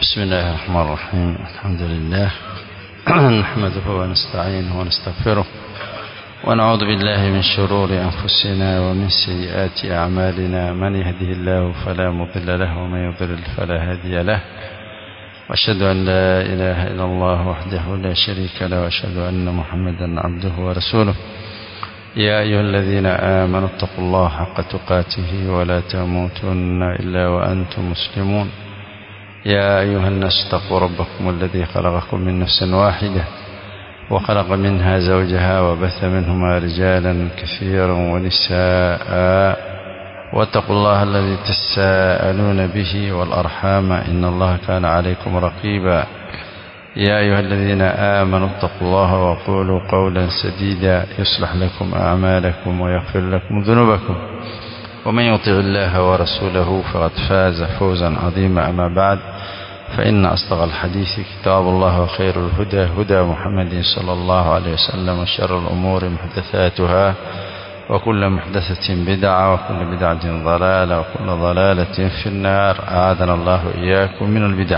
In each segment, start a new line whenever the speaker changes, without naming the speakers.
بسم الله الرحمن الرحيم الحمد لله نحمده ونستعينه ونستغفره ونعوذ بالله من شرور أنفسنا ومن سيئات أعمالنا من يهده الله فلا مضل له ومن يضلل فلا هادي له وأشهد أن لا إله إلا الله وحده لا شريك له وأشهد أن محمدا عبده ورسوله يا أيها الذين آمنوا اتقوا الله حق تقاته ولا تموتن إلا وأنتم مسلمون يا أيها الناس اتقوا ربكم الذي خلقكم من نفس واحدة وخلق منها زوجها وبث منهما رجالا كثيرا ونساء واتقوا الله الذي تساءلون به والأرحام إن الله كان عليكم رقيبا يا أيها الذين آمنوا اتقوا الله وقولوا قولا سديدا يصلح لكم أعمالكم ويغفر لكم ذنوبكم ومن يطع الله ورسوله فقد فاز فوزا عظيما أما بعد فإن أصدق الحديث كتاب الله وخير الهدى هدى محمد صلى الله عليه وسلم وشر الأمور محدثاتها وكل محدثة بدعة وكل بدعة ضلالة وكل ضلالة في النار أعاذنا الله إياكم من البدع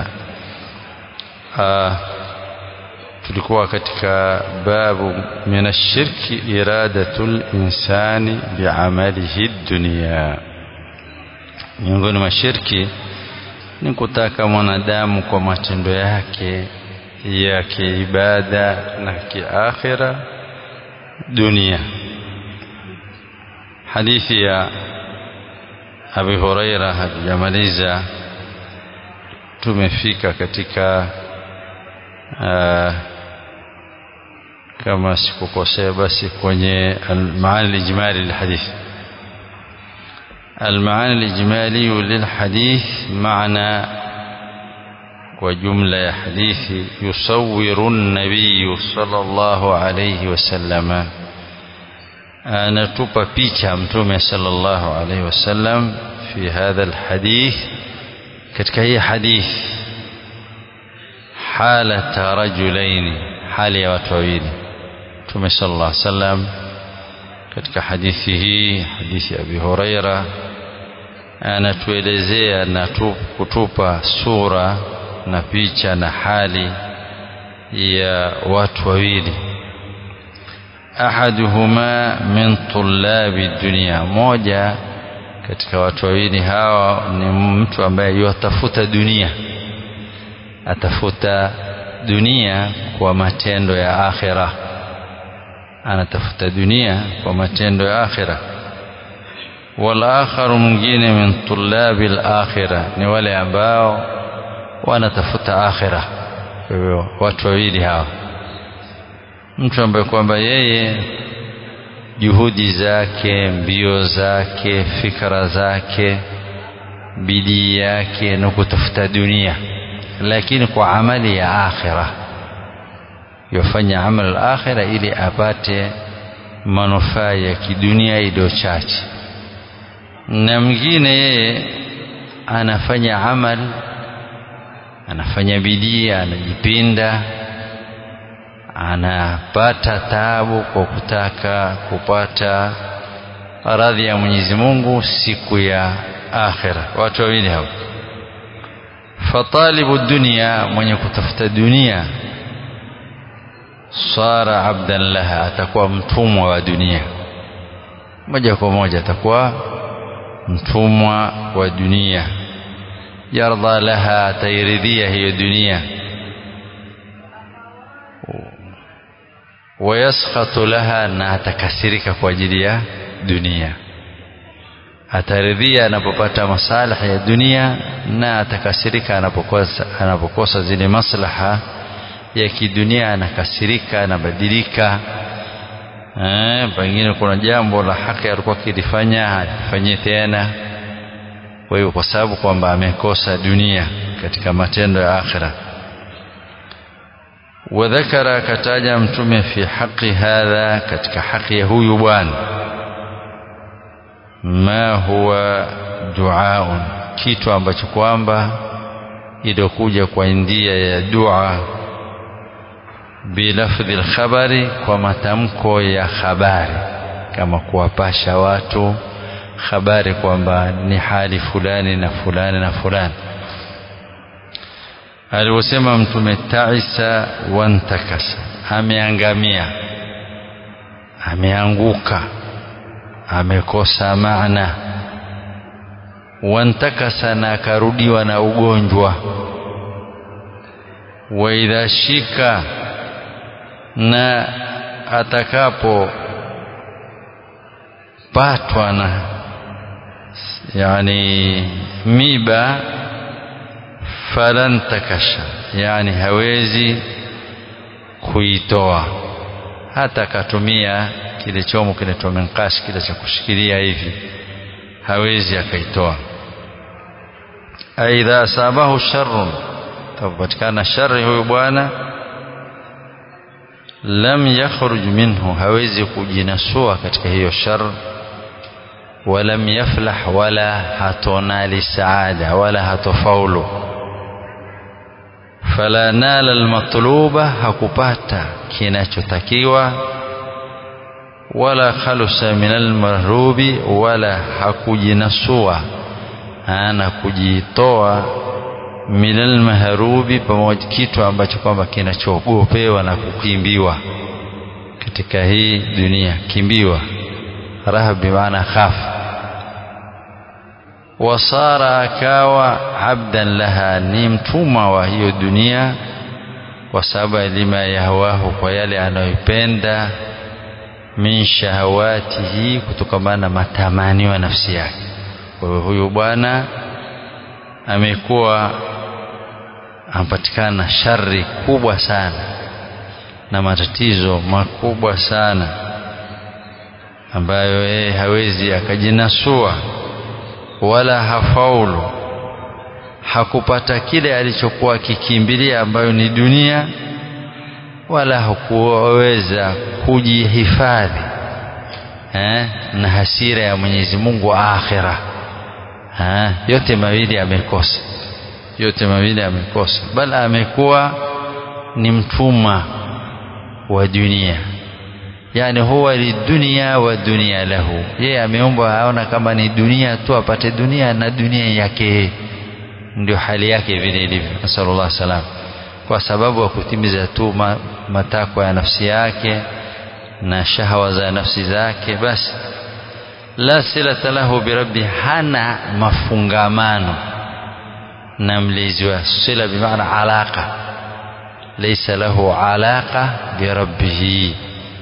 آه tulikuwa katika babu min ashirki iradatul insani biamalihi dunia miongoni mwa shirki ni kutaka mwanadamu kwa matendo yake ya kiibada na kiakhira dunia hadithi ya Abi Huraira hatujamaliza tumefika katika uh, kama sikukosea basi kwenye المعاني الإجمالي للحديث المعاني الإجمالي للحديث معنى وجملة حديث يصور النبي صلى الله عليه وسلم anatupa picha mtume sallallahu alaihi wasallam fi hadha alhadith katika hii hadith halata rajulaini hali ya watu wawili mtume sallallahu alaihi wasallam katika hadithi hii hadithi ya Abi Huraira anatuelezea na kutupa sura na picha na hali ya watu wawili ahaduhuma min tullabi dunia moja katika watu wawili hawa ni mtu ambaye yatafuta dunia atafuta dunia kwa matendo ya akhira anatafuta dunia kwa matendo ya akhira wal akharu mwingine min tullabi al-akhira ni wale ambao wanatafuta akhira kwa hivyo watu wawili hawa mtu ambaye kwamba yeye juhudi zake mbio zake fikra zake bidii yake ni kutafuta dunia lakini kwa amali ya akhira yofanya amal al-akhira ili apate manufaa ya kidunia iliyo chache na mwingine yeye anafanya amal anafanya bidii anajipinda anapata taabu kwa kutaka kupata radhi ya Mwenyezi Mungu siku ya akhira watu wawili hao fatalibu dunia mwenye kutafuta dunia sara abdan laha atakuwa mtumwa wa dunia moja kwa moja atakuwa mtumwa wa dunia yardha laha atairidhia hiyo dunia wayaskhatu laha na atakasirika kwa ajili ya dunia ataridhia anapopata maslaha ya dunia na atakasirika anapokosa anapokosa zile maslaha ya kidunia anakasirika anabadilika eh pengine kuna jambo la haki alikuwa akilifanya halifanyie tena kwa hiyo kwa sababu kwamba amekosa dunia katika matendo ya akhira wadhakara akataja mtume fi haqi hadha katika haki ya huyu bwana ma huwa duaun kitu ambacho kwamba iliokuja kwa ndia ya dua bilafdhi alkhabari kwa matamko ya habari kama kuwapasha watu habari kwamba ni hali fulani na fulani na fulani alivyosema mtume taisa wantakasa ameangamia ameanguka amekosa maana wantakasa na akarudiwa na ugonjwa waidha shika na atakapo patwa na yani miba falan takasha yani hawezi kuitoa hata akatumia kile chomo kinaitwa menkash kile cha kushikilia hivi hawezi akaitoa aidha asabahu sharrun tapatikana shari huyu bwana lam yakhruj minhu hawezi kujinasua katika hiyo shar walam yaflah wala hatonali saada wala hatofaulu fala nala almatluba hakupata kinachotakiwa wala khalusa min almarhubi wala hakujinasua ana kujitoa min almahrubi pamoja kitu ambacho kwamba kinachoogopewa na kukimbiwa katika hii dunia kimbiwa rahab bimaana khaf wasara akawa abdan laha ni mtumwa wa hiyo dunia kwa sababu lima yahwahu kwa yale anayoipenda min shahawatihi kutokamana na matamanio ya nafsi yake kwa hiyo huyu bwana amekuwa anapatikana shari kubwa sana na matatizo makubwa sana ambayo yeye hawezi akajinasua wala hafaulu hakupata kile alichokuwa akikimbilia ambayo ni dunia wala hakuweza kujihifadhi eh, na hasira ya Mwenyezi Mungu akhira eh, yote mawili amekosa yote mawili amekosa bali amekuwa ni mtumwa wa dunia yani huwa lidunia wa dunia lahu yeye ameomba aona kama ni dunia tu apate dunia na dunia yake ndio hali yake vile ilivyo nasallallahu salam kwa sababu ya kutimiza tu matakwa ya nafsi yake na shahawa za nafsi zake basi la silata lahu birabbi hana mafungamano na mlezi wa sila bimaana alaqa laysa lahu alaqa birabbihi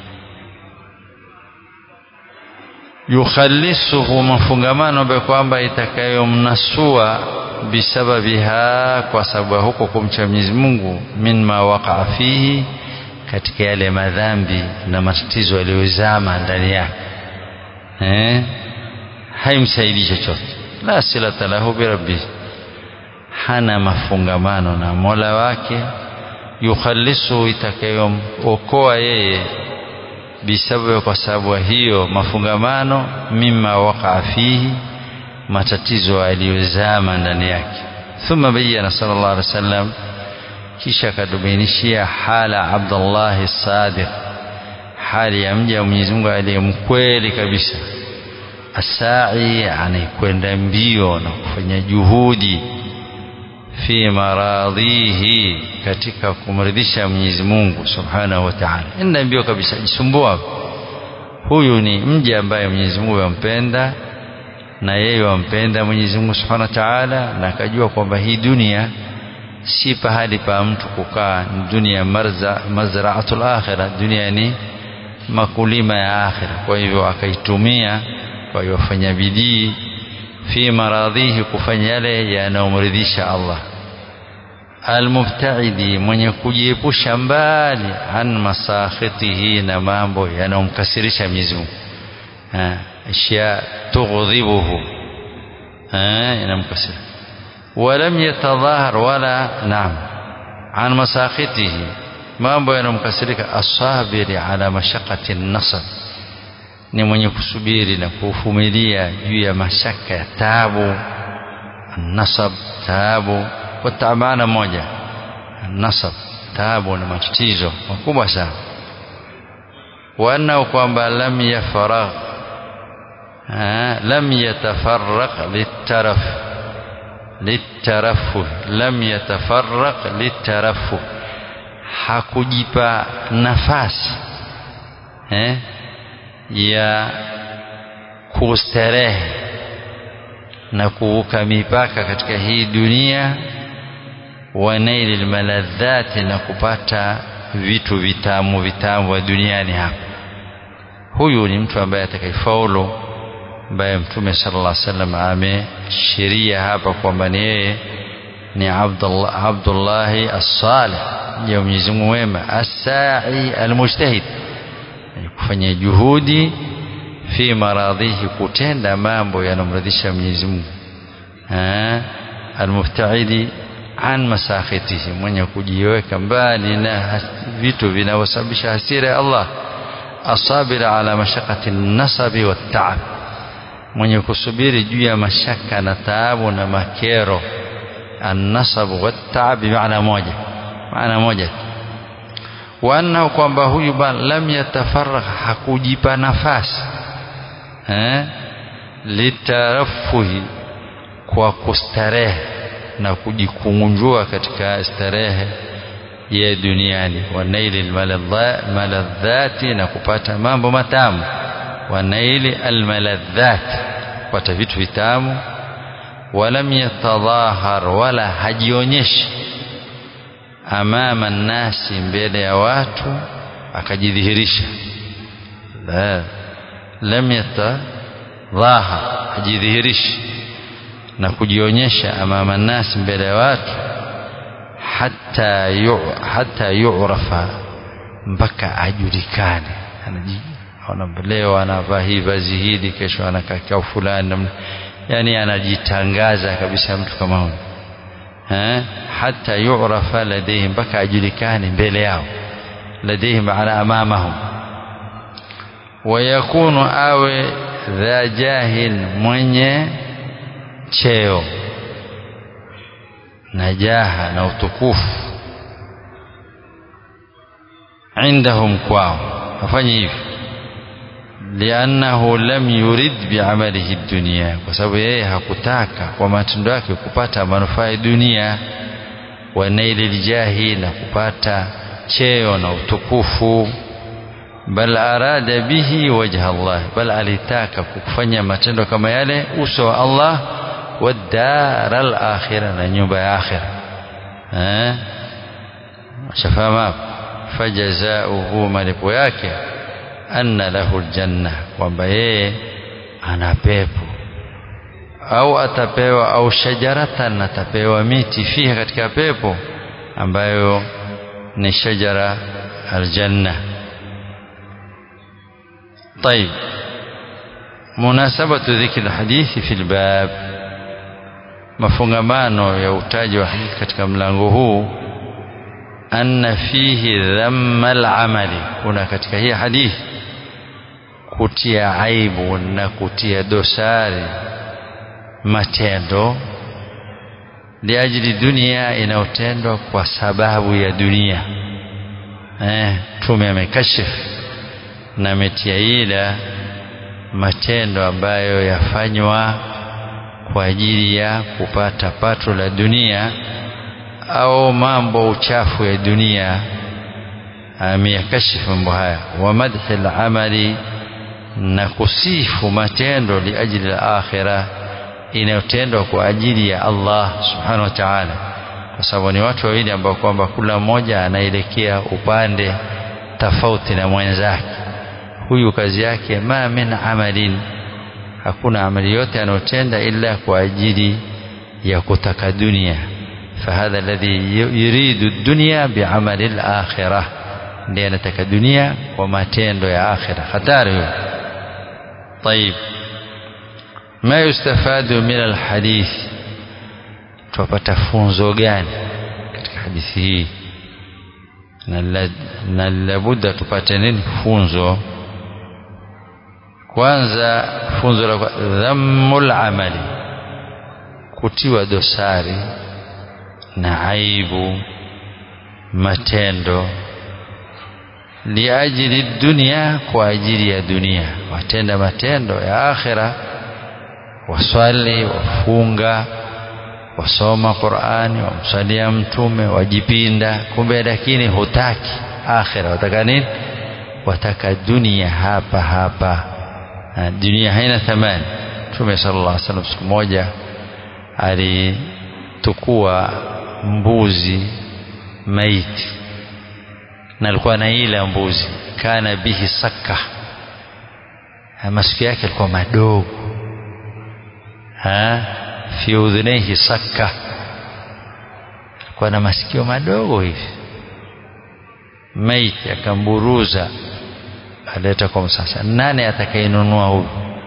yukhallisuhu mafungamano ambayo kwamba itakayomnasua bisababiha kwa sababu huko kumcha Mwenyezi Mungu mimma waqaa fihi katika yale madhambi na matatizo yaliyozama ndani yake eh haimsaidii chochote la silata lahu birabbi hana mafungamano na Mola wake yukhallisuhu itakayomokoa yeye bisababu kwa sababu hiyo mafungamano mimma waqaa fihi matatizo aliyozama ndani yake thumma bayyana sallallahu alaihi wasallam kisha akadubainishia hala Abdullah Sadiq hali ya mja wa Mwenyezi Mungu aliyemkweli kabisa asai anayekwenda mbio na kufanya juhudi fi maradhihi katika kumridhisha Mwenyezi Mungu Subhanahu wa Ta'ala enda mbio kabisa jisumbua huyu ni mja ambaye Mwenyezi Mungu yampenda na yeye wampenda Mwenyezi Mungu Subhanahu wa Ta'ala na akajua kwamba hii dunia si pahali pa mtu kukaa ni dunia marza mazraatul akhirah dunia ni makulima ya akhira kwa hivyo akaitumia kwa hiyo fanya bidii fi maradhihi kufanya yale yanayomridhisha Allah almubtaidi mwenye kujiepusha mbali an masakhitihi na mambo yanayomkasirisha Mwenyezi Mungu ashya tughdhibuhu inamkasirisha ولم يتظاهر ولا نعم عن مساخطه mambo yanamkasirika asabiri ala mashaqati nasab ni mwenye kusubiri na kuvumilia juu ya mashaka ya taabu nasab taabu kwa taabana moja nasab taabu na matatizo makubwa sana wanao kwamba lam yafaragh lam yatafarraq litaraf litarafuh lam yatafarraq litarafuh hakujipa nafasi eh, ya kustarehe na kuvuka mipaka katika hii dunia wa naili lmaladhati na kupata vitu vitamu vitamu vya duniani hapa huyu ni mtu ambaye atakayefaulu ambaye mtume sallallahu alaihi wasallam ameshiria hapa kwamba ni yeye ni Abdullah Abdullahi as-Salih ya Mwenyezi Mungu mwema as-sa'i al-mujtahid kufanya juhudi fi maradhihi kutenda mambo yanamridhisha Mwenyezi Mungu al-mubtaidi an masakhitihi mwenye kujiweka mbali na vitu vinavyosababisha hasira ya Allah asabira ala mashaqati nasabi wa taab mwenye kusubiri juu ya mashaka na taabu na makero annasabu wattaab bimaana moja maana moja wa annahu kwamba huyu bana lam yatafaragh hakujipa nafasi eh litarafuhi kwa kustarehe na kujikunjua katika starehe ya duniani wa naili maladhati na kupata mambo matamu wa naili almaladhati kupata vitu vitamu walam yatadhahar wala hajionyeshi amama nnasi mbele ya watu akajidhihirisha la lam yatadhahar hajidhihirishi na kujionyesha amama nnasi mbele ya watu hata yu, hata yu'rafa mpaka ajulikane leo anavaa hii vazi hili kesho anakaa fulani yani anajitangaza kabisa mtu kama huyo eh hata yu'rafa ladayhim mpaka ajulikane mbele yao ladayhim ala amamahum wayakunu awe dha jahin mwenye cheo na jaha na utukufu indahum kwao afanye hivi liannahu lam yurid biamalihi dunia kwa sababu yeye hakutaka kwa matendo yake kupata manufaa ya dunia wa naili ljahi na kupata cheo na utukufu bal arada bihi wajha Allah bal alitaka kufanya matendo kama yale uso wa Allah والدار الآخرة na nyumba ya akhira eh shafahamu fajazauhu malipo yake anna lahu aljanna kwamba yeye ana pepo au atapewa au shajaratan atapewa miti fiha katika pepo ambayo ni shajara aljanna طيب مناسبة ذكر الحديث في الباب mafungamano ya utaji wa hadithi katika mlango huu anna fihi dhamma al-amali kuna katika hii hadithi kutia aibu na kutia dosari matendo liajili dunia inayotendwa kwa sababu ya dunia eh tume amekashifu na ametia ila matendo ambayo yafanywa kwa ajili ya kupata pato la dunia au mambo uchafu ya dunia ameyakashifu mambo haya wa madhi al-amali na kusifu matendo liajili al-akhirah inayotendwa kwa ajili ya Allah subhanahu wa ta'ala kwa sababu ni watu wawili ambao kwamba kila mmoja anaelekea upande tofauti na mwenzake huyu kazi yake ma min amalin hakuna amali yote anayotenda ila kwa ajili ya kutaka dunia fahadha alladhi yuridu dunya biamali al-akhirah ndiye anataka dunia kwa matendo ya akhira hatari hiyo طيب ما يستفاد من الحديث tupata funzo gani katika hadithi hii na labudda tupate nini funzo kwanza funzo la dhammul amali kutiwa dosari na aibu matendo liajili dunia kwa ajili ya dunia watenda matendo ya akhira waswali wafunga wasoma Qur'ani wamsalia mtume wajipinda kumbe lakini hutaki akhira wataka nini wataka dunia hapa hapa dunia haina thamani mtume sallallahu alaihi wasallam siku moja alitukua mbuzi maiti na alikuwa na ila mbuzi kana bihi sakka masikio yake yalikuwa madogo ha fi udhunaihi sakka alikuwa na masikio madogo hivi maiti akamburuza aleta kwa msasa nani atakayenunua huyu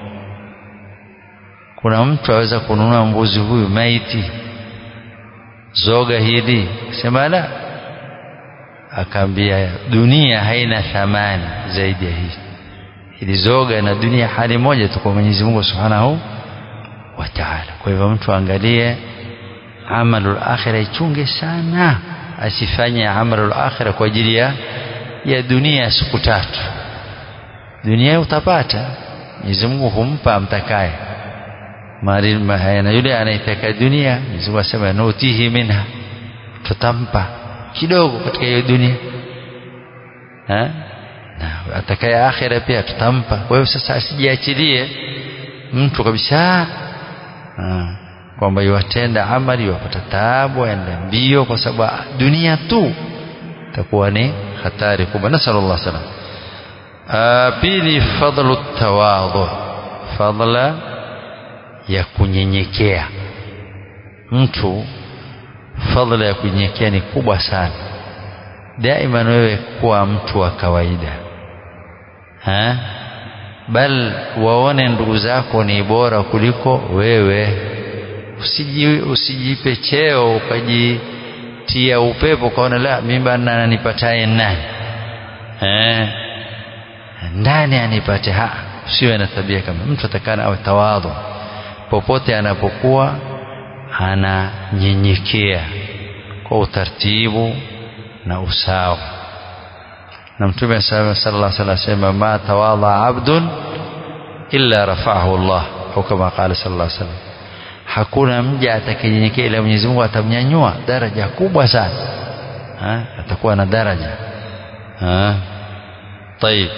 kuna mtu aweza kununua mbuzi huyu maiti zoga hili sema la akaambia dunia haina thamani zaidi ya hii ili zoga na dunia hali moja tu kwa Mwenyezi Mungu Subhanahu wa Ta'ala kwa hivyo mtu angalie amalul akhirah ichunge sana asifanye amalul akhirah kwa ajili ya ya dunia siku tatu dunia utapata Mwenyezi Mungu humpa amtakaye mali na yule anaitaka dunia Mwenyezi Mungu asema nutihi minha tutampa kidogo katika hiyo dunia ha? na atakaye akhira pia tutampa kwa hiyo sasa asijiachilie mtu kabisa kwamba iwatenda amali iwapata taabu aenda mbio kwa sababu dunia tu itakuwa ni hatari kubwa nasallallahu salam pili fadlu tawadhu fadla ya kunyenyekea mtu fadla ya kunyenyekea ni kubwa sana daima wewe kuwa mtu wa kawaida ha? bal waone ndugu zako ni bora kuliko wewe usiji, usijipe cheo ukajitia upepo ukaona la mimi bana anipataye nani eh ndani anipate ha usiwe na tabia kama mtu atakana awe tawadhu popote anapokuwa ananyenyekea kwa utaratibu na usawa na mtume sallallahu alaihi wasallam asema ma tawadha abdun illa rafa'ahu Allah au kama qala sallallahu alaihi wasallam hakuna mja atakayenyenyekea ila Mwenyezi Mungu atamnyanyua daraja kubwa sana ha? atakuwa na daraja ha? طيب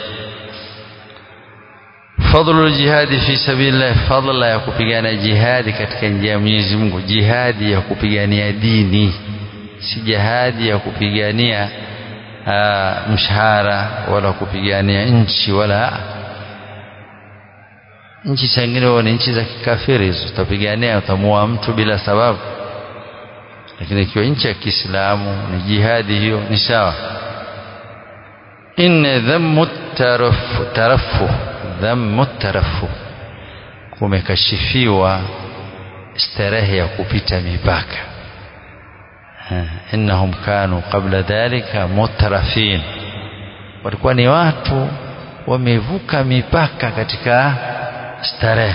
فضل الجهاد في سبيل الله فضل ya kupigana jihadi katika njia ya Mwenyezi Mungu jihadi ya kupigania dini si jihadi ya kupigania uh, mshahara wala kupigania nchi wala nchi zingine ni nchi za kikafiri hizo utapigania utamua mtu bila sababu lakini ikiwa nchi ya Kiislamu ni jihadi hiyo ni sawa inna dhammu tarafu dhammu tarafu kumekashifiwa starehe ya kupita mipaka innahum kanu qabla dhalika mutrafin walikuwa ni watu wamevuka mipaka katika starehe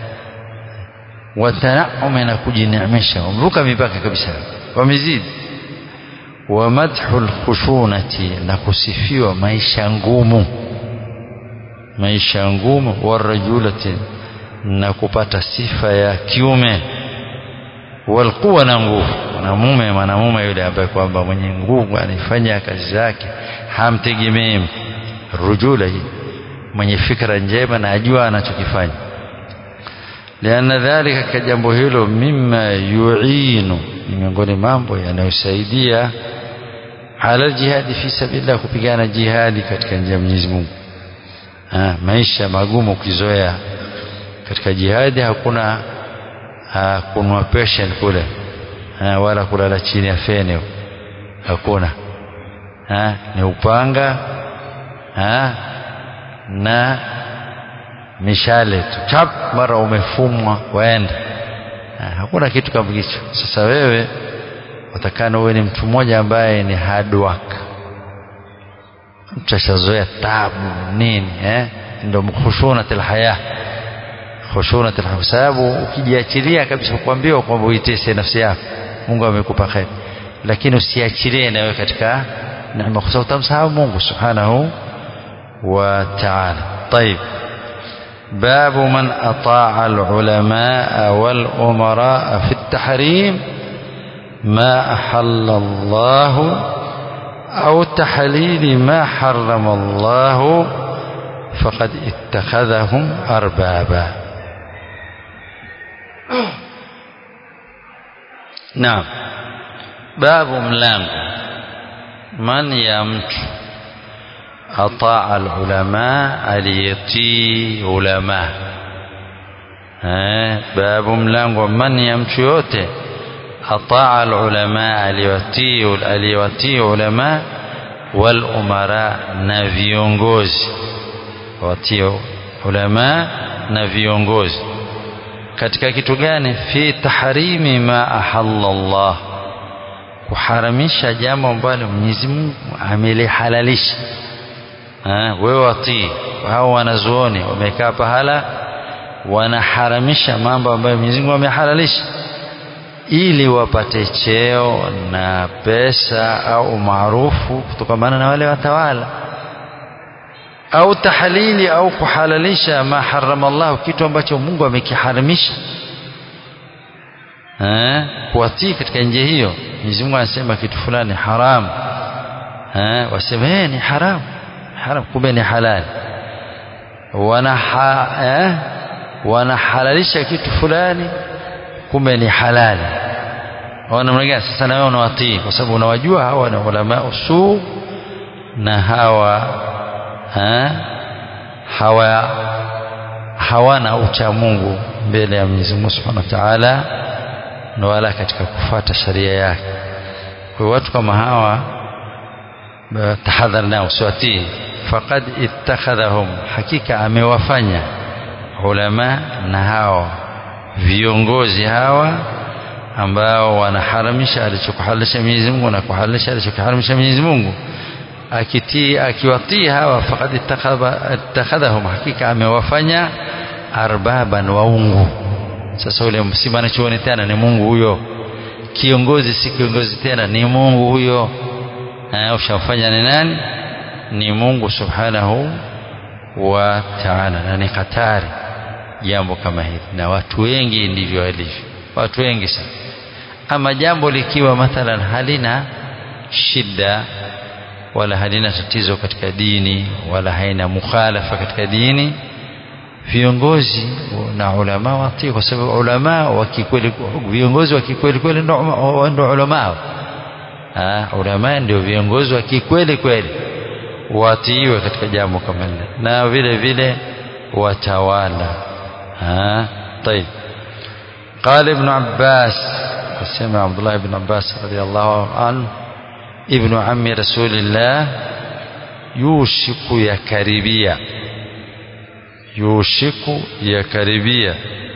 watanaumi na kujineemesha wamevuka mipaka kabisa wamezidi wa madhu lkhushunati na kusifiwa maisha ngumu maisha ngumu warajulati na kupata sifa ya kiume walquwa na nguvu mwanamume mwanamume yule ambaye kwamba mwenye nguvu anifanya kazi zake hamtegemei rujula hii mwenye fikra njema na ajua anachokifanya lianna dhalika ka jambo hilo mima yuinu ni miongoni mambo yanayosaidia ala jihadi fi sabilillah kupigana jihadi katika njia ya Mwenyezi Mungu maisha magumu ukizoea katika jihadi hakuna kunwa passion kule ha, wala kulala chini ya feni hakuna ha, ni upanga ha, na mishale tu chap mara umefumwa waenda ha, hakuna kitu kama hicho sasa wewe utakana uwe ni mtu mmoja ambaye ni hard work mtu ashazoea tabu nini eh ndio khushunatul haya khushunatul haya sababu ukijiachilia kabisa kuambiwa kwamba uitese nafsi yako Mungu amekupa khair lakini usiachilie na wewe katika neema kwa sababu utamsahau Mungu subhanahu wa ta'ala طيب باب من أطاع العلماء والأمراء في التحريم ما أحل الله أو تحليل ما حرم الله فقد اتخذهم أربابا نعم باب ملانgo man ya mtu ataa alulama aliyetii ulama eh babu mlango man ya mtu yote ataa alulama aliyetii aliyetii ulama wal umara na viongozi watii ulama na viongozi katika kitu gani fi tahrimi ma ahalla Allah kuharamisha jambo ambalo Mwenyezi Mungu amelihalalisha wewe watii hao wanazuoni wamekaa pahala wanaharamisha mambo ambayo Mwenyezi Mungu amehalalisha ili wapate cheo na pesa au maarufu kutokana na wale watawala au tahalili au kuhalalisha ma harama Allah kitu ambacho Mungu amekiharamisha eh kuwatii katika njia hiyo Mwenyezi Mungu anasema kitu fulani haram eh wasema eh ni haram haram kumbe ni halali wana eh wanahalalisha kitu fulani kumbe ni halali wana mnagani sasa na wewe unawatii kwa sababu unawajua hawa ni ulama usu na hawa ha? hawa hawana ucha Mungu mbele ya Mwenyezi Mungu Subhanahu wa Ta'ala na wala katika kufuata sharia yake kwa watu kama hawa tahadhar nao usiwatii faqad ittakhadhahum hakika amewafanya ulama na hao viongozi hawa ambao wanaharamisha alichokuhalalisha Mwenyezi Mungu na kuhalalisha alichokuharamisha Mwenyezi Mungu akitii akiwatii hawa faqad ittakhadhahum hakika amewafanya arbaban waungu sasa ule si mwanachuoni tena ni Mungu huyo kiongozi si kiongozi tena ni Mungu huyo ushamfanya ni nani ni Mungu subhanahu wa ta'ala na ni hatari jambo kama hili na watu wengi ndivyo walivyo watu wengi sana ama jambo likiwa mathalan halina shida wala halina tatizo katika dini wala haina mukhalafa katika dini viongozi na ulama watii kwa sababu ulama wa kikweli viongozi wa kikweli kweli ndio ulama ah ulama ndio viongozi wa kikweli kweli watiiwe katika jambo kama hili na vile vile watawala ah طيب قال ابن عباس سمع عبد الله بن عباس رضي الله عنه ابن عم رسول الله يوشك يكربيا yushiku ya karibia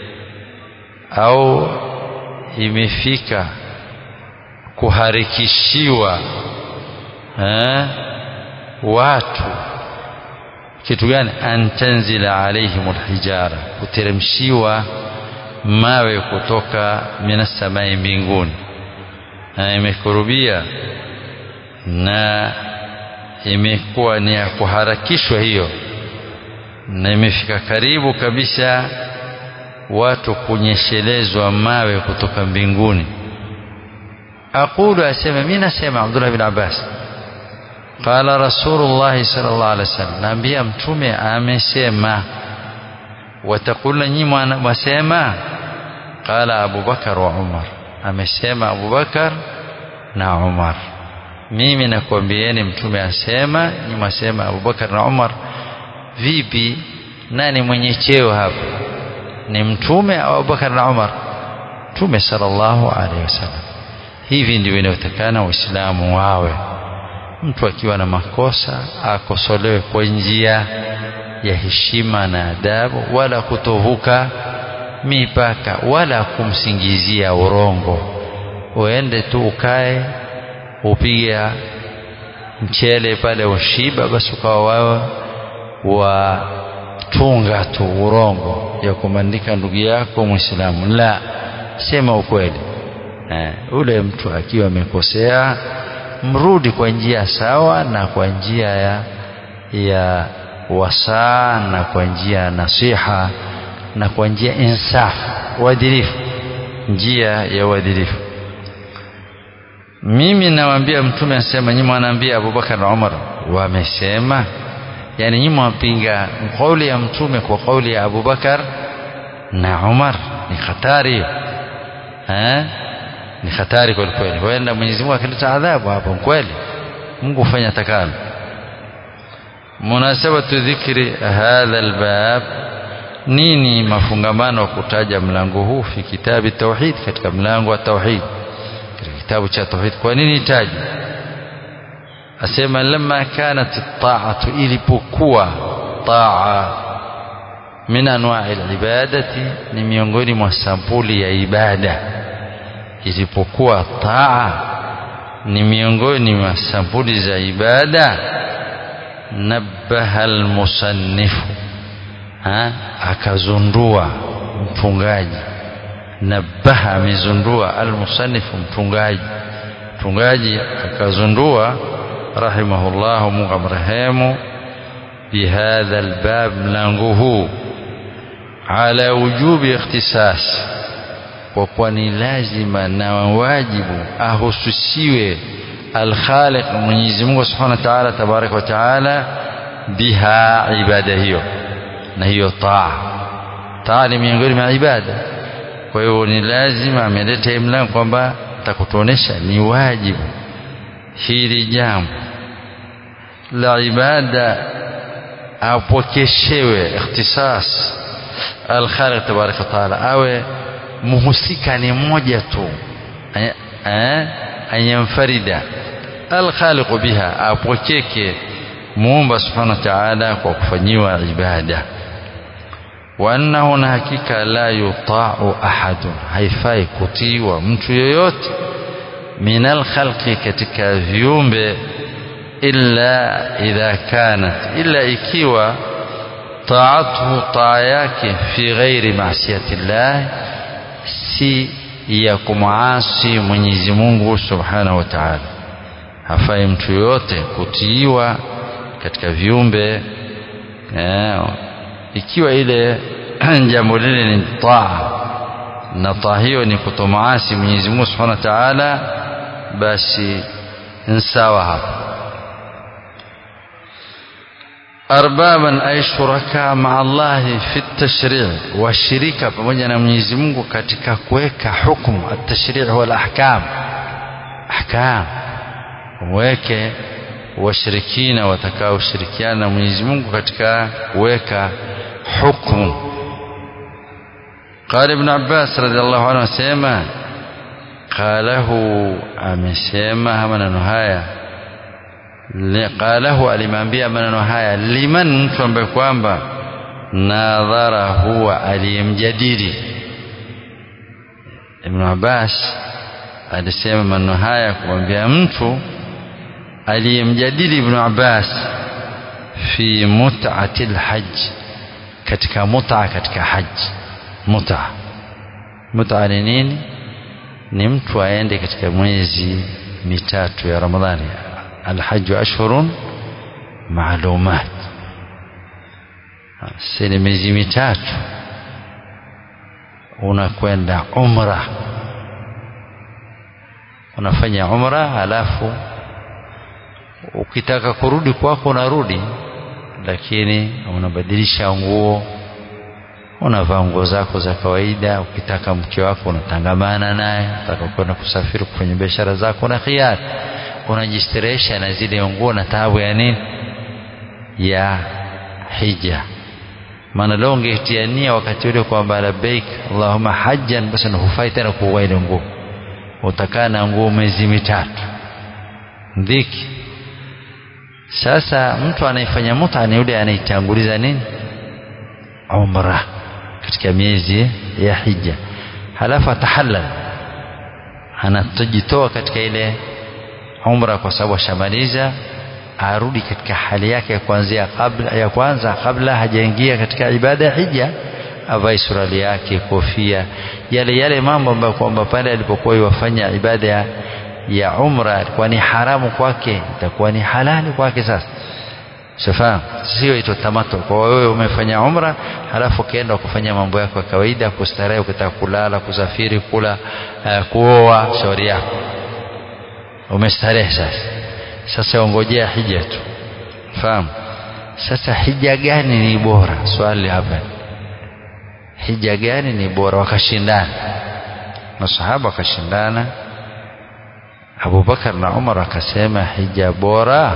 au imefika kuharikishiwa eh, watu kitu gani antanzila alaihim alhijara kuteremshiwa mawe kutoka minasamai mbinguni na imekurubia na imekuwa ni ya kuharakishwa hiyo na imefika karibu kabisa watu kunyeshelezwa mawe kutoka mbinguni aqulu asema mimi nasema Abdullah bin Abbas qala rasulullah sallallahu alaihi wasallam naambia mtume amesema watakula nyinyi mwasema qala Abu Bakar wa Umar amesema Abu Bakar na Umar mimi nakwambieni mtume asema nyinyi mwasema Abu Bakar na Umar vipi nani mwenye cheo hapa ni mtume au Abubakar na Umar mtume sallallahu alaihi wasallam hivi ndivyo inayotakana waislamu wawe mtu akiwa na makosa akosolewe kwa njia ya heshima na adabu wala kutovuka mipaka wala kumsingizia urongo uende tu ukae upiga mchele pale ushiba basi ukawa wawe watunga tu urongo ya kumandika ndugu yako Muislamu. La, sema ukweli. Eh, ule mtu akiwa amekosea mrudi kwa njia sawa na kwa njia ya, ya wasaa na kwa njia ya nasiha na kwa njia insaf, uadilifu, njia ya uadilifu. mimi nawaambia mtume asema nyinyi mwanaambia Abubakar na Umar wamesema yani nyinyi mwapinga kauli ya mtume kwa kauli ya Abubakar na Umar ni hatari eh ni hatari kweli kweli huenda Mwenyezi Mungu akileta adhabu hapo kweli Mungu hufanya takalo munasabatu dhikri hadha albab nini mafungamano wa kutaja mlango huu fi kitabi tauhid katika mlango wa tauhid katika kitabu cha tauhid kwa nini itaje asema lamma kanat at-ta'atu ilipokuwa taa min anwa'i al-ibadati ni miongoni mwa sampuli ya ibada ilipokuwa taa ni miongoni mwa sampuli za ibada nabbaha al-musannifu akazundua mtungaji nabaha amezundua almusannifu mtungaji mtungaji akazundua rahimahullah Mungu amrehemu bihadha albab mlango huu ala wujubi ikhtisas kwa kuwa ni lazima na wajibu ahususiwe alkhaliq Mwenyezi Mungu Subhanahu wa Ta'ala tabarak wa Ta'ala biha ibada hiyo na hiyo taa taa ni miongoni mwa ibada kwa hiyo ni lazima ameleta mlango kwamba takutuonesha ni wajibu hili jambo la ibada apokeshewe ikhtisas alkhaliq tabaraka taala awe muhusika ni mmoja tu eh anyamfarida alkhaliq biha apokeke muumba subhanahu wa ta'ala kwa kufanyiwa ibada wa annahu na hakika la yuta'u ahadun haifai kutiwa mtu yoyote minal khalqi katika viumbe illa idha kanat illa ikiwa taatuhu taa yake fi ghairi maasiyati llah si ya kumwasi Mwenyezi Mungu subhanahu wa ta'ala hafai mtu yoyote kutiiwa katika viumbe eh, ikiwa ile jambo lile ni taa na taa hiyo ni kutomaasi Mwenyezi Mungu Subhanahu wa Ta'ala basi nsawa hapa arbaban ay shuraka ma Allah fi at-tashri' washirika pamoja na Mwenyezi Mungu katika kuweka hukumu at-tashri' wal ahkam ahkam weke washirikina watakaoshirikiana na Mwenyezi Mungu katika kuweka hukumu قال ابن عباس رضي الله عنه سيما قاله amesema maneno haya qalahu alimwambia maneno haya liman mtu ambaye kwamba nadhara huwa aliyemjadili Ibn Abbas alisema maneno haya kumwambia mtu aliyemjadili Ibn Abbas fi mut'ati alhajj katika mut'a katika haji mut'a mut'a ni nini ni mtu aende katika mwezi mitatu ya Ramadhani alhajj ashhurun maalumat sini miezi mitatu unakwenda umra unafanya umra halafu ukitaka kurudi kwako unarudi lakini unabadilisha nguo unavaa nguo zako za kawaida ukitaka mke wako unatangamana naye unataka kwenda kusafiri kufanya biashara zako na khiari unajistirehesha na zile nguo na taabu ya nini ya hija maana leo ungetia nia wakati ule kwamba labbaik allahumma hajjan basi hufai tena kuvaa ile nguo utakaa na nguo miezi mitatu dhiki sasa mtu anayefanya muta ni yule anaitanguliza nini umra katika miezi ya hija halafu atahallal anatojitoa katika ile umra kwa sababu ashamaliza arudi katika hali yake ya kuanzia kabla ya kwanza kabla hajaingia katika ibada ya hija avae surali yake kofia yale yale mambo ambayo kwamba pale alipokuwa yafanya ibada ya, ya umra ilikuwa ni haramu kwake itakuwa ni halali kwake sasa shafahamu sio ito tamato kwa wewe umefanya umra halafu ukaenda kufanya mambo yako ya kawaida kustarehe ukitaka kulala kusafiri kula uh, kuoa shauri yako umestarehe sasa sasa ongojea hija tu fahamu sasa hija gani ni bora swali hapa hija gani ni bora wakashindana masahaba wakashindana Abubakar na Umar wakasema hija bora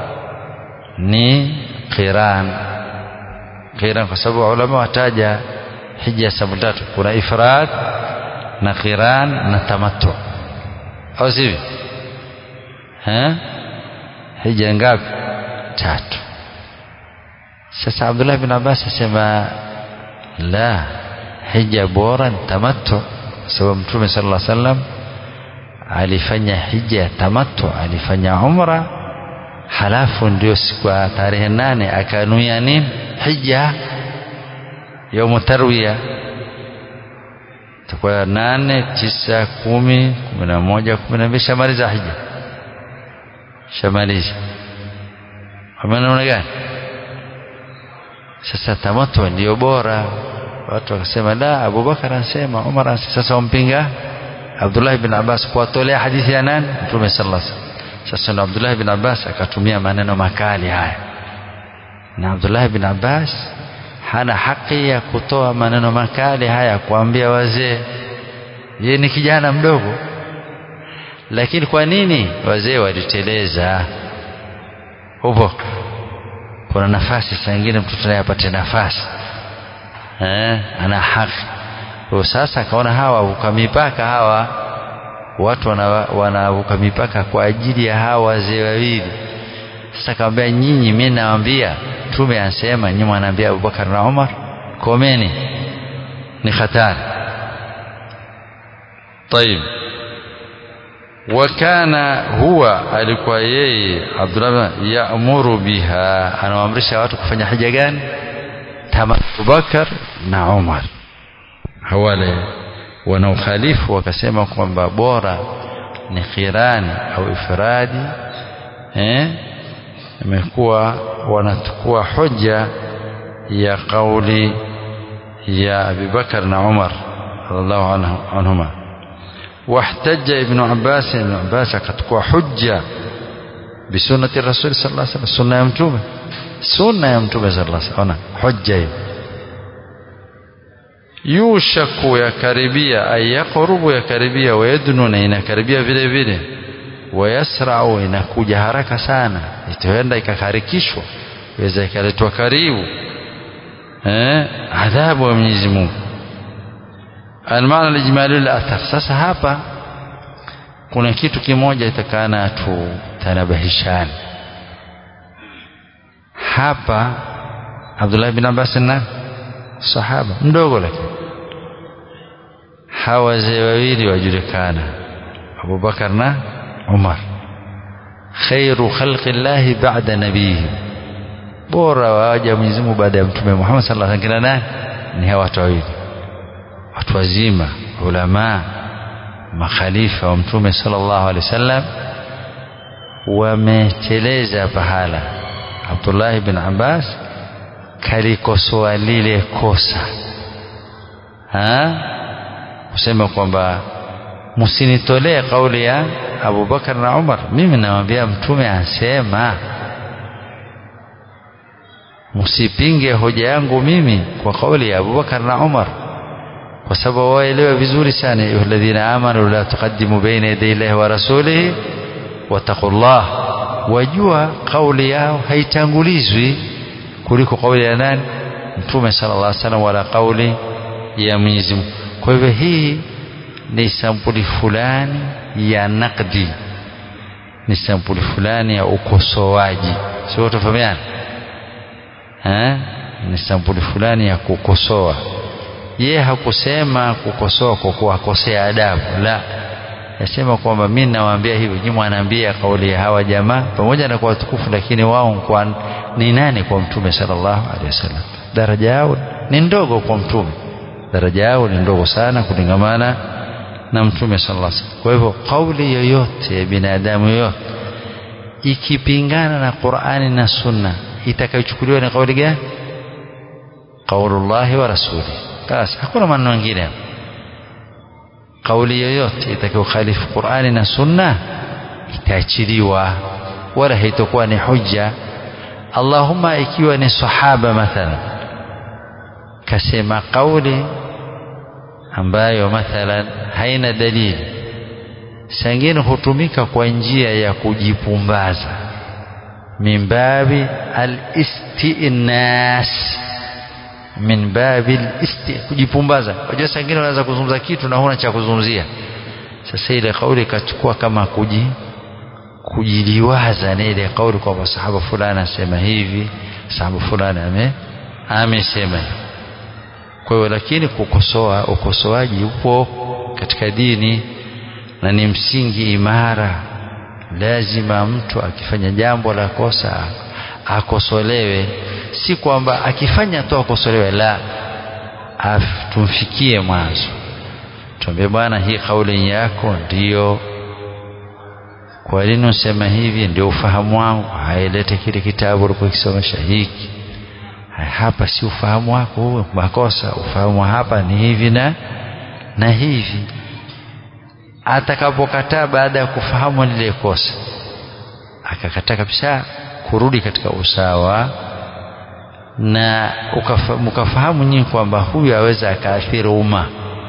ni qiran qiran kwa sababu ulama wataja hija sababu tatu kuna ifrad na qiran na tamattu au sivyo eh hija ngapi tatu sasa Abdullah bin Abbas asema la hija bora tamattu sababu mtume sallallahu alaihi wasallam alifanya hija tamattu alifanya umra halafu ndio siku ya tarehe nane akanuia nini hija yaumu tarwiya takuwa nane tisa kumi kumi na moja kumi na mbili shamaliza hija shamaliza namna gani sasa tamattu ndio bora watu wakasema la Abubakar anasema Umar anasema sasa wampinga Abdullah bin Abbas kuwatolea hadithi ya nani Mtume sallallahu alaihi wasallam sasa na Abdullah bin Abbas akatumia maneno makali haya na Abdullah bin Abbas hana haki ya kutoa maneno makali haya kuambia wazee yeye ni kijana mdogo lakini kwa nini wazee waliteleza upo kuna nafasi saa ingine mtoto naye apate nafasi eh, ana haki kwa sasa akaona hawa wavuka mipaka hawa watu wanavuka wana mipaka kwa ajili ya hawa wazee wawili sasa akamwambia nyinyi mimi nawaambia mtume anasema nyinyi mwanaambia Abubakar na Umar komeni ni hatari طيب wakana huwa alikuwa yeye Abdullah yaamuru biha anawaamrisha watu kufanya hija gani kama Abubakar na Umar wale wanaokhalifu wakasema kwamba bora ni khirani au ifradi eh imekuwa wanachukua hoja ya kauli ya Abi Bakar na Umar radhiallahu anhuma واحتج ابن عباس ابن عباس akachukua hujja بسنة الرسول صلى الله عليه وسلم سنة ya mtume sunna ya mtume sallallahu alaihi wasallam hujja hiyo yushaku yakaribia ay yaqrubu yakaribia wayadnu na inakaribia vile vile wayasrau inakuja haraka sana itaenda ikakarikishwa iweza ikaletwa karibu eh adhabu ya Mwenyezi Mungu almaana alijmali athar sasa hapa kuna kitu kimoja itakana tutanabahishane hapa Abdullah bin Abbas na sahaba mdogo lakini hawa wazee wawili wajulikana Abubakar na Umar khairu khalqi llahi ba'da nabihi bora waja Mwenyezi Mungu baada ya mtume Muhammad sallallahu alaihi wasallam nani ni hawa watu wawili watu wazima ulama makhalifa wa mtume sallallahu alaihi wasallam wameteleza pahala Abdullah bin Abbas kalikosoa lile kosa ha kusema kwamba msinitolee kauli ya Abu Bakar na Umar mimi namwambia mtume asema msipinge hoja yangu mimi kwa kauli ya Abu Bakar na Umar kwa sababu waelewa vizuri sana alladhina amanu la tuqaddimu baina yaday Allahi wa rasulihi wattaqullah wajua kauli yao haitangulizwi kuliko kauli ya nani mtume sallallahu alaihi wasallam wala kauli ya Mwenyezi Mungu kwa hivyo hii ni sampuli fulani ya nakdi ni sampuli fulani ya ukosoaji sio tofahamiana eh ni sampuli fulani ya kukosoa ye hakusema kukosoa kwa kuwakosea adabu la yasema kwamba mimi nawaambia hivi nyinyi mwanaambia kauli ya hawa jamaa pamoja na kwa watukufu lakini wao kwa ni nani kwa mtume sallallahu alaihi wasallam daraja yao ni ndogo kwa mtume daraja yao ni ndogo sana kulingamana na mtume sallallahu alaihi wasallam kwa hivyo kauli yoyote ya binadamu yoyote ikipingana na Qur'ani na Sunna itakayochukuliwa ni kauli gani qaulullahi wa rasuli basi hakuna maneno mengine kauli yoyote itakayokhalifu Qur'ani na Sunna itaachiliwa wala haitakuwa ni hujja Allahumma ikiwa ni sahaba mathalan kasema kauli ambayo mathalan haina dalili sangine hutumika kwa njia ya kujipumbaza min babi al-istinas min babi al-isti kujipumbaza unajua sangine unaweza kuzungumza kitu na huna cha kuzungumzia sasa ile kauli ikachukua kama kuji kujiliwaza na ile kauli kwamba sahaba fulani asema hivi sahaba fulani ame amesema kwa hiyo lakini kukosoa ukosoaji upo katika dini na ni msingi imara lazima mtu akifanya jambo la kosa akosolewe si kwamba akifanya tu akosolewe la tumfikie mwanzo tuambie bwana hii kauli yako ndiyo kwa nini usema hivi ndio ufahamu wangu hailete kile kitabu ulikokisomesha hiki hapa si ufahamu wako huo makosa ufahamu hapa ni hivi na na hivi atakapokataa baada ya kufahamu lile kosa akakataa kabisa kurudi katika usawa na mkafahamu nyinyi kwamba huyu aweza akaathiri umma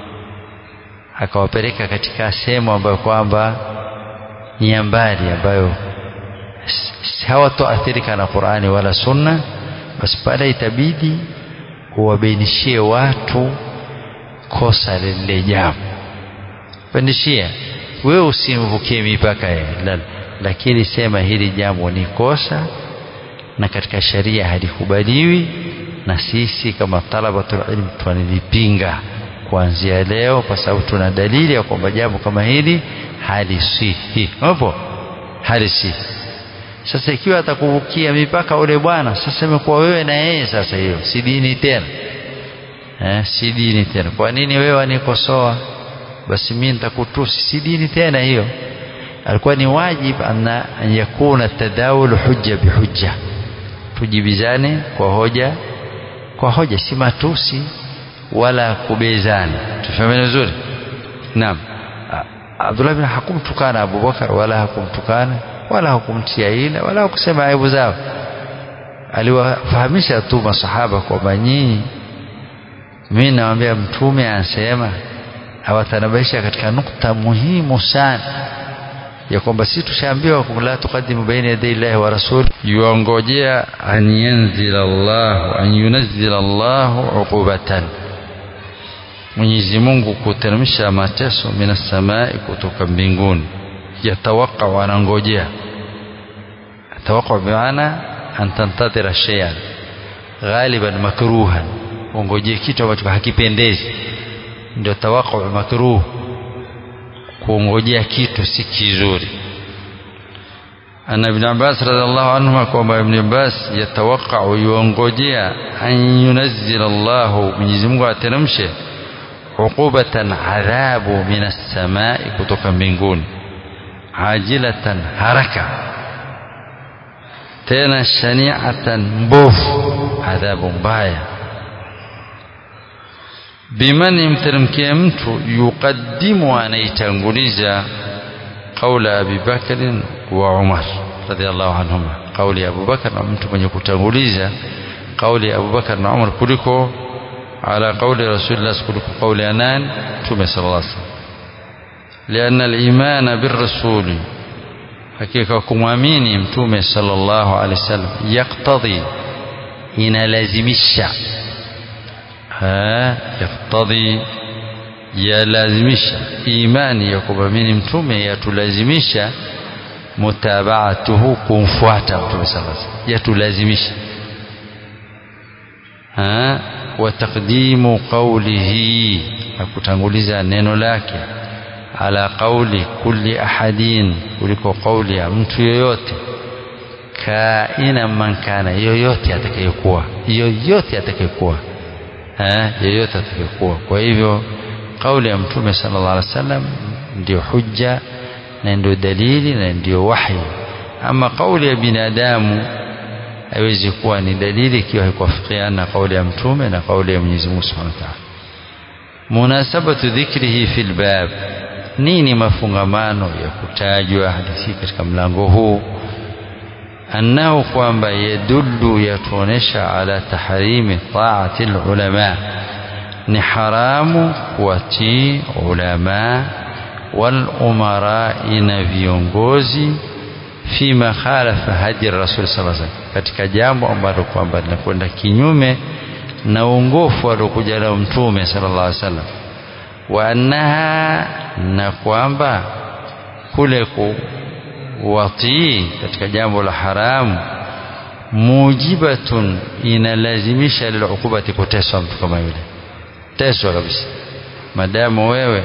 akawapeleka katika sehemu ambayo kwamba ni ya mbali ambayo hawatoathirika na Qur'ani wala Sunna basi pale itabidi uwabainishie watu kosa lile jambo pandishia wewe usimvukie mipaka ya lakini sema hili jambo ni kosa na katika sharia halikubaliwi na sisi kama talabatul ilm tunalipinga kuanzia leo kwa sababu tuna dalili ya kwamba jambo kama hili halisihi hapo halisihi sasa ikiwa atakuvukia mipaka ule bwana sasa imekuwa wewe na yeye sasa hiyo si dini tena eh, si dini tena kwa nini wewe wanikosoa basi mimi nitakutusi si dini tena hiyo alikuwa ni wajib anna an yakuna tadawul hujja bihujja tujibizane kwa hoja kwa hoja si matusi wala kubezana tufahameni vizuri naam Abdullah bin hakumtukana Abu Bakar wala hakumtukana wala hakumtia ila wala hakusema aibu zao aliwafahamisha tu masahaba kwamba nyinyi mimi nawaambia mtume anasema awatanabaisha katika nukta muhimu sana ya kwamba si tushaambiwa la tuqaddimu baina yaday llahi wa rasul yuongojea an yanzila Allah an yunazzila Allah uqubatan Mwenyezi Mungu kuteremsha mateso minas samai kutoka mbinguni yatawaka wanangojea tawaka bimaana an tantadhira shay'an ghaliban makruhan ungojee kitu ambacho hakipendezi ndio tawaka makruh kuongojea kitu si kizuri ana ibn Abbas radhiallahu anhu kwamba ibn Abbas yatawaka yuongojea an yunazzila Allah Mwenyezi Mungu ateremshe uqubatan adhabu minas samai kutoka mbinguni ajilatan haraka tena shani'atan mbovu adhabu mbaya biman imteremkia mtu yuqaddimu anaitanguliza qaula Abi Bakr wa Umar radhiallahu anhuma kauli ya Abu Bakar na mtu mwenye kutanguliza kauli ya Abu Bakar na Umar kuliko ala kauli Rasulullah kuliko kauli ya nani Mtume sallallahu alaihi wasallam لأن الإيمان بالرسول hakika kumwamini mtume sallallahu alaihi wasallam yaktadhi inalazimisha yaktadhi yalazimisha imani ya kumwamini mtume yatulazimisha mutabaatuhu kumfuata mtume sallallahu alaihi wasallam yatulazimisha wa taqdimu qawlihi akutanguliza neno lake ala qauli kulli ahadin kuliko kauli ya mtu yoyote kaina man kana yoyote atakayekuwa yoyote atakayekuwa eh yoyote atakayekuwa kwa hivyo kauli ya mtume sallallahu alaihi wasallam ndio hujja na ndio dalili na ndio wahi ama kauli ya binadamu haiwezi kuwa ni dalili ikiwa haikuafikiana na kauli ya mtume na kauli ya Mwenyezi Mungu Subhanahu wa Ta'ala munasabatu dhikrihi fil bab nini mafungamano ya kutajwa hadithi katika mlango huu annahu kwamba yadullu yatuonesha ala tahrimi taati lulama ni haramu kuwatii ulama walumarai na viongozi fima khalafa hadi rasul saa salam katika jambo ambalo kwamba linakwenda kinyume na uongofu aliokuja nao mtume sala llah alih wasallam wa annaha na kwamba kule kuwatii katika jambo la haramu mujibatun inalazimisha lilukubati kuteswa mtu kama yule teswa kabisa madamu wewe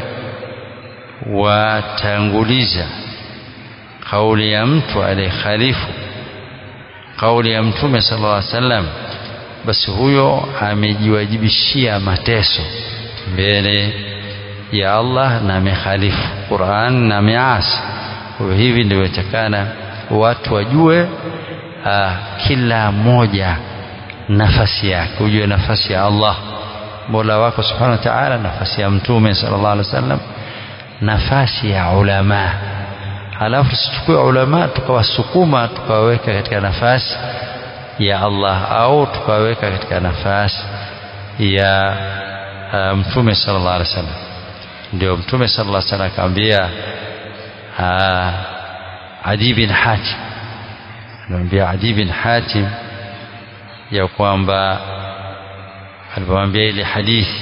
watanguliza kauli ya mtu aliyekhalifu kauli ya mtume sallallahu alaihi wasallam basi huyo amejiwajibishia mateso mbele ya Allah na amekhalifu Qur'an na ameasi kwa hivi ndio itakana watu wajue aa, kila mmoja nafasi yake ujue nafasi ya Allah Mola wako subhanahu wa ta'ala nafasi ya mtume sallallahu alaihi wasallam nafasi ya ulama halafu tusichukue ulama tukawasukuma tukawaweka katika nafasi ya Allah au tukawaweka katika nafasi ya uh, mtume sallallahu alaihi wasallam ndio mtume sallallahu alaihi wasallam akamwambia uh, Adi bin Hatim anamwambia Adi bin Hatim ya kwamba alipomwambia ile hadithi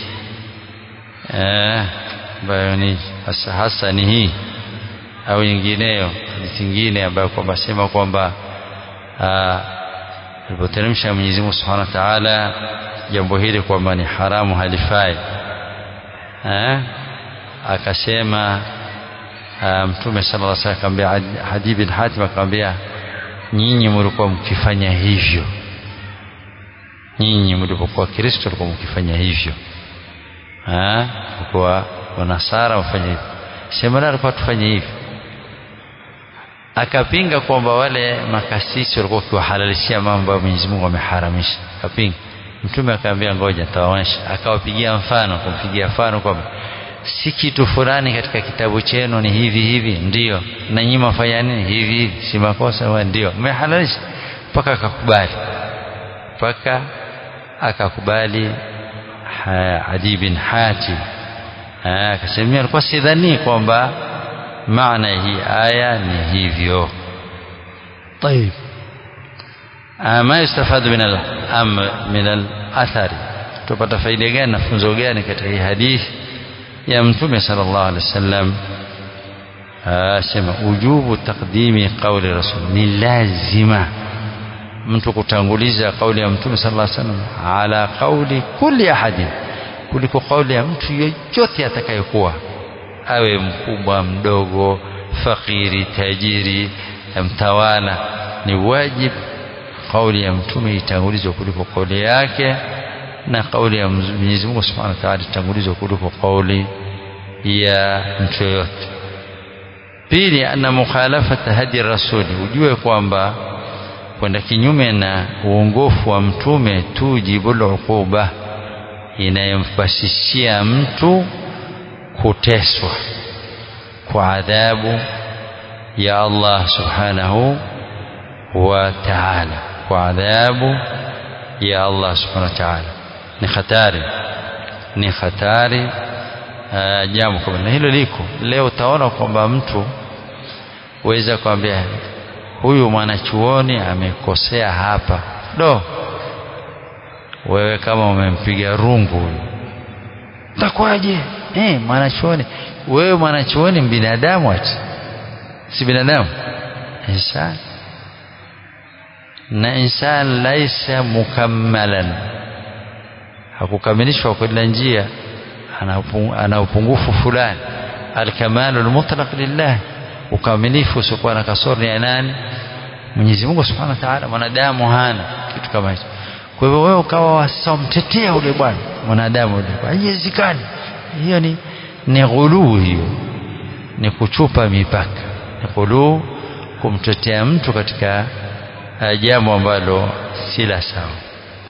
ambayo ni hasa hasa ni hii au nyingineyo hadithi nyingine ambayo kwamba sema kwamba alipoteremsha Mwenyezi Mungu Subhanahu wa Ta'ala jambo hili kwamba ni haramu halifai eh akasema mtume sallallahu alaihi wasallam akamwambia Hadi bin Hatim akamwambia nyinyi mlikuwa mkifanya hivyo nyinyi mlipokuwa Kristo mlikuwa mkifanya hivyo ah kwa wanasara wafanye hivyo sema na alikuwa tufanye hivyo akapinga kwamba wale makasisi walikuwa wakiwahalalishia mambo ambayo Mwenyezi Mungu ameharamisha akapinga mtume akamwambia ngoja nitawaonyesha akawapigia mfano kumpigia mfano kwamba si kitu fulani katika kitabu chenu ni hivi hivi ndio na nyinyi mfanya nini hivi hivi si makosa wa ndio mmehalalisha mpaka akakubali mpaka akakubali Adi bin Hatim akasema alikuwa sidhani kwamba maana hii aya ni hivyo طيب ما يستفاد من الأمر من الأثر tupata faida gani na funzo gani katika hii hadithi ya mtume sallallahu alaihi wasallam asema ujubu taqdimi qawli rasul ni lazima mtu kutanguliza kauli ya mtume sallallahu alaihi wasallam ala qawli kulli ahadin kuliko kauli ya mtu yeyote atakayekuwa awe mkubwa mdogo fakiri tajiri mtawala ni wajibu kauli ya mtume itangulizwe kuliko kauli yake na kauli ya Mwenyezi Mungu Subhanahu wa Ta'ala itangulizwe kuliko kauli ya mtu yoyote pili anna mukhalafata hadi rasuli ujue kwamba kwenda kinyume na uongofu wa mtume tujibul uquba inayompasishia mtu kuteswa kwa adhabu ya Allah subhanahu wa ta'ala kwa adhabu ya Allah subhanahu wa ta'ala ni hatari ni hatari uh, jambo kama na hilo liko leo utaona kwamba mtu weza kwambia huyu mwanachuoni amekosea hapa do wewe kama umempiga rungu huyu takwaje eh mwanachuoni wewe mwanachuoni binadamu ati si binadamu insan na insan laisa mukammalan hakukamilishwa kwa kila njia ana upungufu fulani alkamalu almutlaq lillah ukamilifu usiokuwa na kasoro ni ya nani Mwenyezi Mungu Subhanahu wa Ta'ala mwanadamu hana kitu kama hicho kwa hivyo wewe ukawa wasamtetea ule bwana mwanadamu ule haiwezekani hiyo ni ni ghuluu hiyo ni kuchupa mipaka ni ghuluu kumtetea mtu katika jambo ambalo si la sawa